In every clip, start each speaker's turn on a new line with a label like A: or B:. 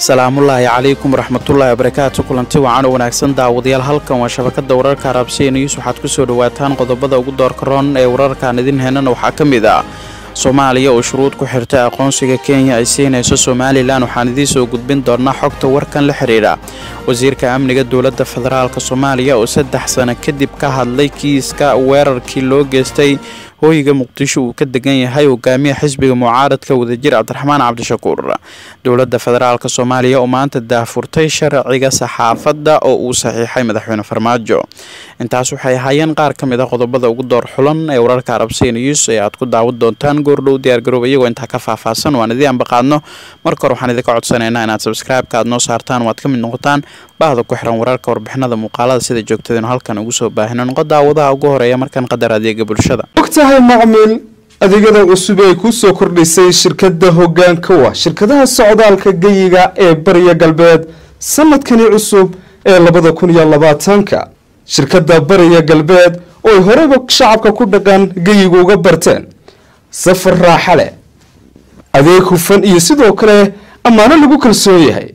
A: salaamullaahi calaykum waraxmatullaahi wabarakaatu kulanti wacan oo wanaagsan daawadayaal halkan waa shabakada wararka arabsiya news waxaad kusoo dhawaataan qodobada ugu doorka roon ee wararkaan idin heenana waxaa ka mid ah soomaaliya oo shuruud ku xirtay aqoonsiga kenya ay siinayso somalilan waxaan idiin soo gudbin doonaa xogta warkan la xidhiidha wasiirka amniga dowladda federaalk soomaaliya oo saddex sano kadib ka hadlay kiiska weerarkii loo geystay hooyiga muqdisho uu ka degan yahay hogaamiya xisbiga mucaaradka wadajir cabdiraxmaan cabdishakuur dowladda federaalk soomaaliya oo maanta daahfurtay sharciga saxaafadda oo uu saxiixay madaxweyne farmaajo intaas waxay ahaayeen qaar ka mid a qodobada ugu door xulan ee wararka arabsiya news ee aad ku daawan doontaan goordhow diyaargaroob iyagoo intaa ka faahfaahsan waan idii ambaqaadno marka hore waxaan idinka codsanaynaa inaad sabscribe-ka aad noo saartaan waad ka mid noqotaan bahda ku xiran wararka warbixinada muuqaalada sida joogtadenu halkan ugu soo baahino noqo daawadaha ugu horeeya markan qadar adeega bulshada
B: ogtahay macmiil adeegyada cusub ay ku soo kordhisay shirkadda hoggaanka wa shirkadaha socdaalka geyiga ee bariya galbeed sanadkani cusub ee labada kun iyo labaatanka shirkadda bariya galbeed oo ay horeyba shacabka ku dhaqan geyiga uga barteen safar raaxa leh adeeg hufan iyo sidoo kale ammaano lagu kalsoon yahay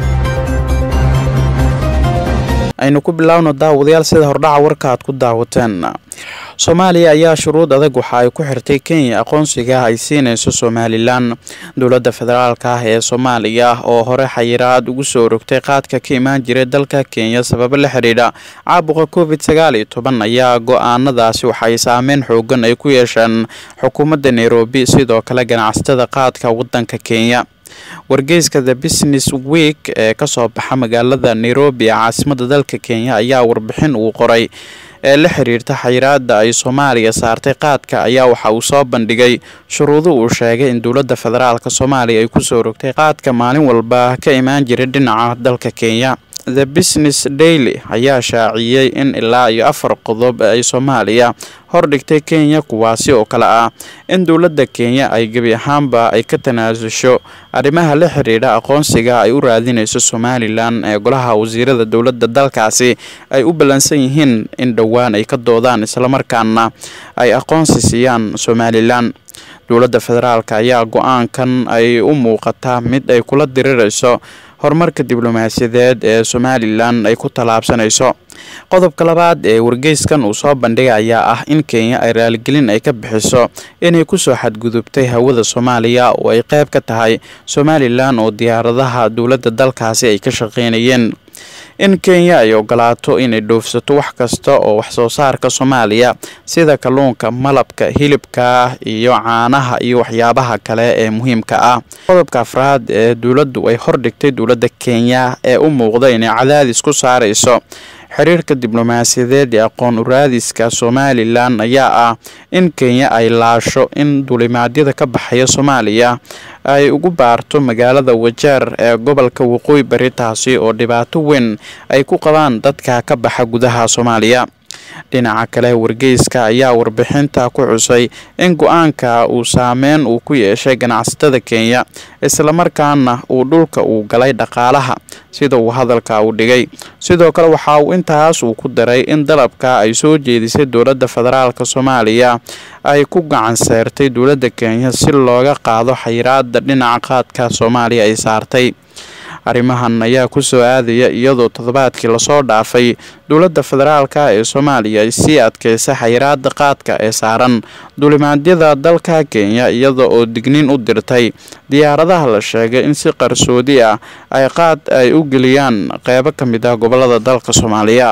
A: aynu ku bilaawno daawadayaal sida hordhaca warka aad ku daawateen soomaaliya ayaa shuruud adag waxa ay ku xirtay kenya aqoonsiga ay siinayso somalilan dowladda federaalk ah ee soomaaliya oo hore xayiraad ugu soo rogtay qaadka ka imaan jiray dalka kenya sababo la xidhiidha caabuqa covid sagaal iyo toban ayaa go-aanadaasi waxay saameyn xoogan ay ku yeesheen xukuumadda nairobi sidoo kale ganacsatada qaadka wadanka kenya wargeyska the business week ee kasoo baxa magaalada nairobi ee caasimada dalka kenya ayaa warbixin uu qoray ee la xiriirta xayiraada ay soomaaliya saartay qaadka ayaa waxa uu soo bandhigay shuruudo uu sheegay in dowladda federaalk soomaaliya ay kusoo rogtay qaadka maalin walba ka imaan jiray dhinaca dalka kenya the business daily ayaa shaaciyey in ilaa iyo afar qodob ay soomaaliya hordhigtay kenya kuwaasi oo kale ah in dowladda kenya ay gebi ahaanba ay ka tanaasusho arrimaha la xiriidha aqoonsiga ay u raadinayso somalilan ee golaha wasiirada dowladda dalkaasi ay u ballansan yihiin in dhowaan ay ka doodaan islamarkaana ay aqoonsi siiyaan somalilan dowladda federaalk ayaa go-aankan ay u muuqataa mid ay kula dirirayso horumarka diblomaasiyadeed ee somalilan ay ku tallaabsanayso qodobka labaad ee wargeyskan uu soo bandhigay ayaa ah in kenya ay raaligelin ay ka bixiso inay kusoo xadgudubtay hawada soomaaliya oo ay qayb ka tahay somalilan oo diyaaradaha dowladda dalkaasi ay ka shaqeynayeen in kenya ay ogolaato inay dhoofsato wax kasta oo waxsoo saarka soomaaliya sida kalluunka malabka hilibka iyo caanaha iyo waxyaabaha kale ee muhiimka ah qodobka afraad ee dowladdu ay hordhigtay dowladda kenya ee u muuqda inay cadaadis ku saarayso xiriirka diblomaasiyadeed ee aqoon uraadiska somalilan ayaa ah in kenya ay laasho in dulimaadyada ka baxaya soomaaliya ay ugu baarto magaalada wajeer ee gobolka waqooyi bari taasi oo dhibaato weyn ay ku qabaan dadka ka baxa gudaha soomaaliya dhinaca kale wargeyska ayaa warbixinta ku xusay in go-aanka uu saameyn uu ku yeeshay ganacsatada kenya islamarkaana uu dhulka uu galay dhaqaalaha sida uu hadalka uu dhigay sidoo kale waxa uu intaas uu ku daray in dalabka ay soo jeedisay dowladda federaalk soomaaliya ay ku gacan seertay dowladda kenya si looga qaado xayiraada dhinaca qaadka soomaaliya ay saartay arrimahan ayaa ku soo aadaya iyadoo toddobaadkii lasoo dhaafay dowladda federaalk ee soomaaliya ay sii adkeysay xayiraada qaadka ee saaran dulimaadyada dalka kenya iyada oo digniin u dirtay diyaaradaha la sheegay in si qarsoodi ah ay qaad ay u geliyaan qeybo ka mid ah gobolada dalka soomaaliya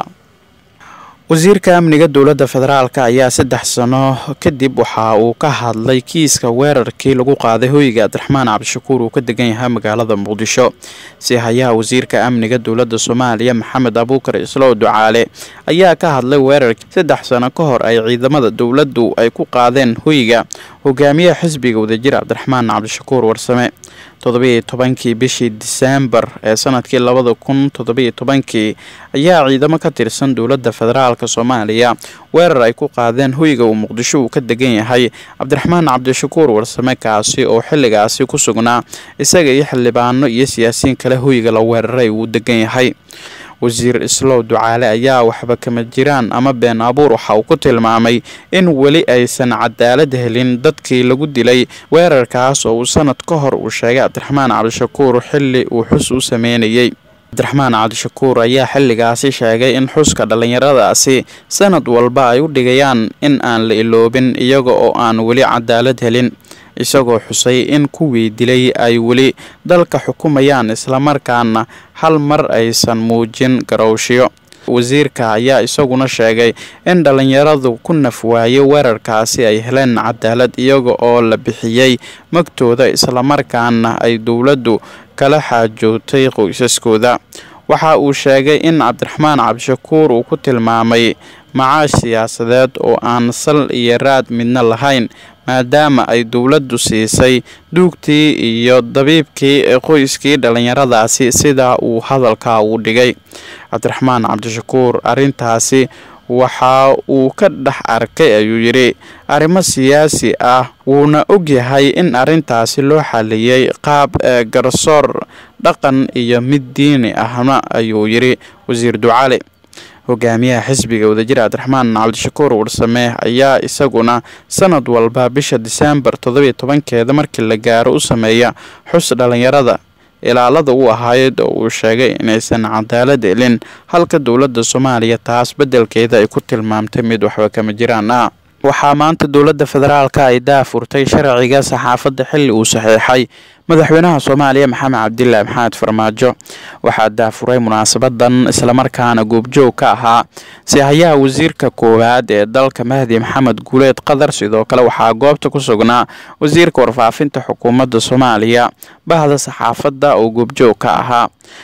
A: wasiirka amniga dowladda federaalk ayaa saddex sano kadib waxa uu ka hadlay kiiska weerarkii lagu qaaday hoyga cabdiraxmaan cabdishakuur uu ka degan yahay magaalada muqdisho si hayaha wasiirka amniga dowladda soomaaliya maxamed abuukar islow ducaale ayaa ka hadlay weerarkii saddex sano ka hor ay ciidamada dowladdu ay ku qaadeen hoyga hogaamiyaha xisbiga wadajir cabdiraxmaan cabdishakuur warsame toddobiiyo tobankii bishii diseembar ee sanadkii labada kun toddobiiyo tobankii ayaa ciidamo ka tirsan dowladda federaalk soomaaliya weerar ay ku qaadeen hoyga uu muqdisho uu ka degan yahay cabdiraxmaan cabdishakuur warsame kaasi oo xilligaasi ku sugnaa isaga iyo xildhibaano iyo siyaasiyiin kale hoyga la weeraray uu degan yahay wasiir islow ducaale ayaa waxba kama jiraan ama been abuur waxa uu ku tilmaamay in weli aysan cadaalad helin dadkii lagu dilay weerarkaas oo uu sanad ka hor uu sheegay cabdiraxmaan cabdishakuur xilli uu xus u sameynayey cabdiraxmaan cabdishakuur ayaa xilligaasi sheegay in xuska dhallinyaradaasi sanad walba ay u dhigayaan in aan la iloobin iyaga oo aan weli cadaalad helin isagoo xusay in kuwii dilay ay weli dalka xukumayaan islamarkaana hal mar aysan muujin garowshiyo wasiirka ayaa isaguna sheegay in dhallinyaradu ku nafwaayey weerarkaasi ay heleen cadaalad iyaga oo la bixiyey magtooda islamarkaana ay dowladdu kala xaajootay qoysaskooda waxa uu sheegay in cabdiraxmaan cabdishakuur uu ku tilmaamay macaash siyaasadeed oo aan sal iyo raad midna lahayn maadaama ay dowladdu siisay duugtii iyo dabiibkii qoyskii dhallinyaradaasi sidaa uu hadalka u dhigay cabdiraxmaan cabdishakuur arrintaasi waxa uu ka dhex arkay ayuu yidhi arrimo siyaasi ah wuuna ogyahay in arrintaasi loo xaliyey qaab garsoor dhaqan iyo mid diini ahna ayuu yidhi wasiir ducale hogaamiyaha xisbiga wadajir cabdiraxmaan cabdishakuur warsame ayaa isaguna sanad walba bisha diseembar toddobiyo tobankeeda markii la gaaro u sameeya xus dhallinyarada ilaalada u ahayd oo uu sheegay inaysan cadaalad helin halka dowladda soomaaliya taas beddelkeeda ay ku tilmaamtay mid waxba kama jiraan ah waxaa maanta dowladda federaalka ay daafurtay sharciga saxaafadda xilli uu saxiixay madaxweynaha soomaaliya maxamed cabdilaahi maxamed farmaajo waxaa daafuray munaasabadan islamarkaana goobjoog ka ahaa sihayaha wasiirka koowaad ee dalka mahdi maxamed guuleed qadar sidoo kale waxaa goobta ku sugnaa wasiirka warfaafinta xukuumadda soomaaliya bahda saxaafadda oo goobjoog ka ahaa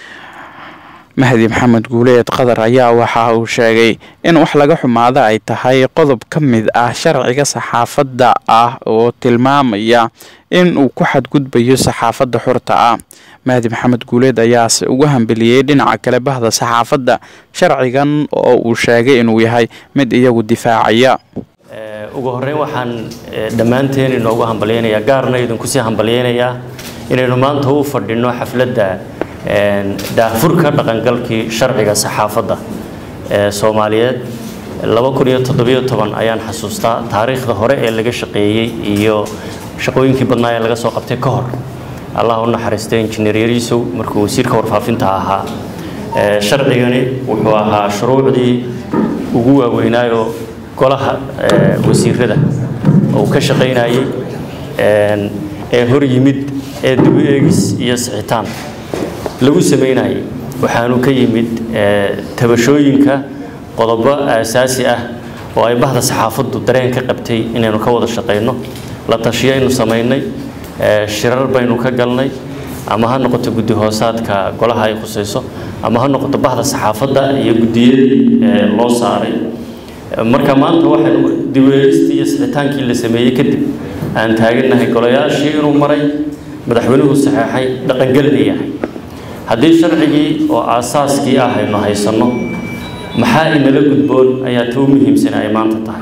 A: mahdi maxamed guuleed qadar ayaa waxa uu sheegay in wax laga xumaado ay tahay qodob ka mid ah sharciga saxaafadda ah oo tilmaamaya in uu ku xadgudbayo saxaafadda xurta ah mahdi maxamed guuleed ayaase ugu hambeliyey dhinaca kale bahda saxaafadda sharcigan oo uu sheegay inuu yahay mid iyagu difaacaya
C: ugu horreyn waxaan dhammaanteen inoogu hambalyaynayaa gaarna idinkusii hambalyaynayaa inaynu maanta u fadhino xafladda daafurka dhaqangalkii sharciga saxaafadda ee soomaaliyeed ayaan xasuustaa taariikhda hore ee laga shaqeeyey iyo shaqooyinkii badnaa ee laga soo qabtay ka hor allah u naxariistay injineer yariisow markuu wasiirka warfaafinta ahaa sharcigani wuxuu ahaa shuruucdii ugu waaweynaayoo golaha wasiirada uu ka shaqaynayey ee hor yimid ee dib u eegis iyo sixitaan lagu samaynayay waxaanu ka yimid tabashooyinka qodobo aasaasi ah oo ay bahda saxaafaddu dareen ka qabtay inaynu ka wada shaqayno la tashiyaynu samaynay shirar baynu ka galnay ama ha noqoto guddi hoosaadka golaha ay khusayso ama ha noqoto bahda saxaafadda iyo guddiyadii loo saaray marka maanta waxaynu diweegistii iyo sixitaankii la sameeyey kadib aan taagannahay golayaashii inuu maray madaxweynuhu saxeexay dhaqangelina yahay haddii sharcigii oo aasaaskii ah aynu haysanno maxaa inala gudboon ayaa ta u muhiimsan ay maanta tahay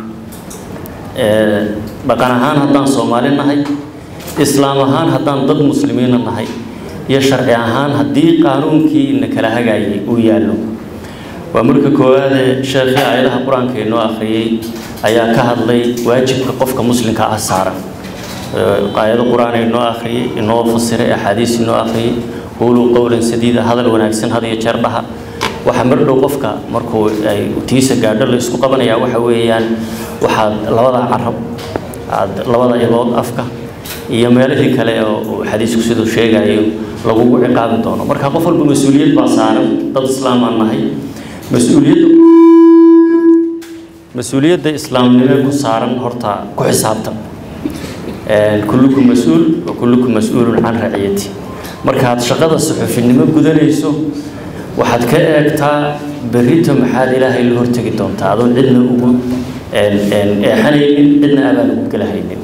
C: dhaqan ahaan haddaan soomaali nahay islaam ahaan haddaan dad muslimiina nahay iyo sharci ahaan haddii qaanuunkii ina kala hagaayay uu yaallo waa marka koowaadee sheekhii aayadaha qur-aanka inoo akhriyey ayaa ka hadlay waajibka qofka muslimka ah saaran aayado qur-aan inoo akhriyey inoo fasiray axaadiis inoo akhriyey quuluu qowlan sadiida hadal wanaagsan had iyo jeer dhaha waxaa mar dhow qofka markuu ay tiisa gaadho la isku qabanayaa waxa weeyaan waxaad labada carab aad labada igood afka iyo meelihii kale oo xadiisku siduu sheegayo lagugu ciqaabi doono marka qof walba mas-uuliyad baa saaran dad islaamaan nahay mas-uuliyadda mas-uuliyadda islaamnimo ku saaran horta ku xisaabtan kullukum mas-uul wa kullukum mas-uulun can raciyati markaad shaqada suxufinimo gudanayso waxaad ka eegtaa berrito maxaad ilaahay la hortegi doontaa adoon cidna ugu eexanaynin cidna abaan ugu galahaynin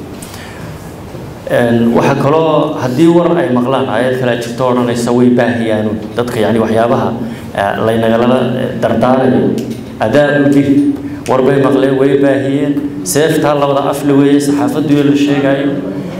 C: waxaa kaloo haddii war ay maqlaan aayad kale jirto odhanaysa way baahiyaanuun dadka yani waxyaabaha laynagalala dardaarayo adaabu bir war bay maqleen way baahiyeen seeftaa labada afle weeye saxaafadduyo la sheegayo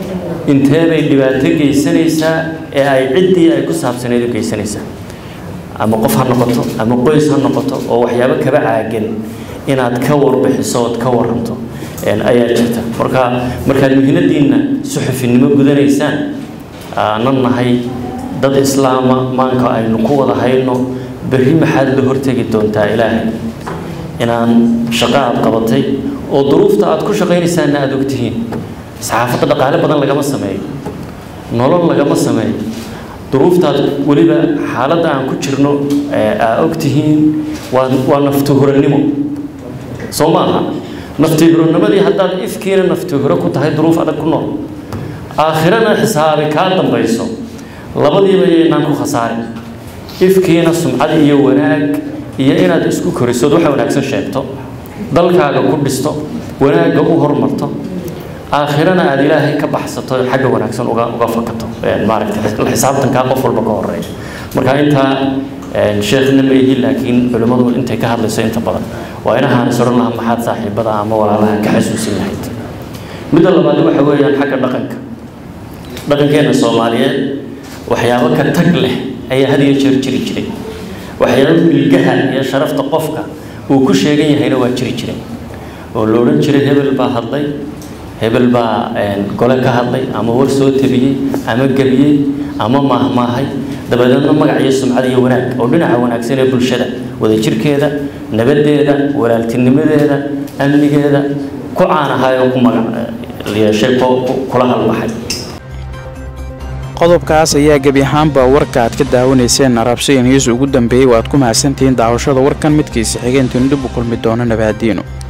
C: intee bay dhibaato geysanaysaa ee ay ciddii ay ku saabsaneyd u geysanaysaa ama qof ha noqoto ama qoys ha noqoto oo waxyaabo kaba caagan inaad ka warbixiso ood ka waranto ayaa jirta marka markaad muhiimadiinna suxufinimo gudanaysaan aanan nahay dad islaama maanka aynu ku wada hayno berri maxaad la hortegi doontaa ilaahay inaan shaqo aad qabatay oo duruufta aad ku shaqaynaysaanna aada ogtihiin saxaafadda dhaqaale badan lagama sameeyo nolol lagama sameeyo duruuftaad weliba xaaladda aan ku jirno aa ogtihiin waa waa naftuhurannimo soo maaha naftuhuranimadii haddaad ifkiina naftuhuro ku tahay duruuf adag ku nool aakhirana xisaabi kaa dambayso labadiiba yaynaan ku khasaarin ifkiina sumcad iyo wanaag iyo inaad isku korisood waxa wanaagsan sheegto dalkaaga ku dhisto wanaagga u hormarto aakhirana aada ilaahay ka baxsato xagga wanaagsan uga uga fakato maaragtay xisaabtankaa qof walba ka horeeya marka intaa sheekhna ma ihi laakiin culimmadu intay ka hadlayso inta badan waa inahaan is odhan lahaa maxaad saaxiibada ama walaalaha ka xasuusin lahayd midda labaad waxa weeyaan xagga dhaqanka dhaqankeena soomaaliyeed waxyaabo ka tag leh ayaa had iyo jeer jiri jiray waxyaabo milgaha iyo sharafta qofka uu ku sheegan yahayna waa jiri jiray oo la odhan jiray hebel baa hadlay hebel baa gole ka hadlay ama war soo tabiyey ama gebiyey ama maahmaahay dabadeedna magac iyo sumcad iyo wanaag oo dhinaca wanaagsan ee bulshada wadajirkeeda nabaddeeda walaaltinimadeeda amnigeeda ku caanahay oo ku magac yeeshay kula halbaxay
A: qodobkaas ayaa gebi ahaanba warka aad ka daawanayseen arabsiya news ugu dambeeyey oo aad ku mahadsantihiin daawashada warkan midkiisa xigeentiin dib u kulmi doono nabaadiino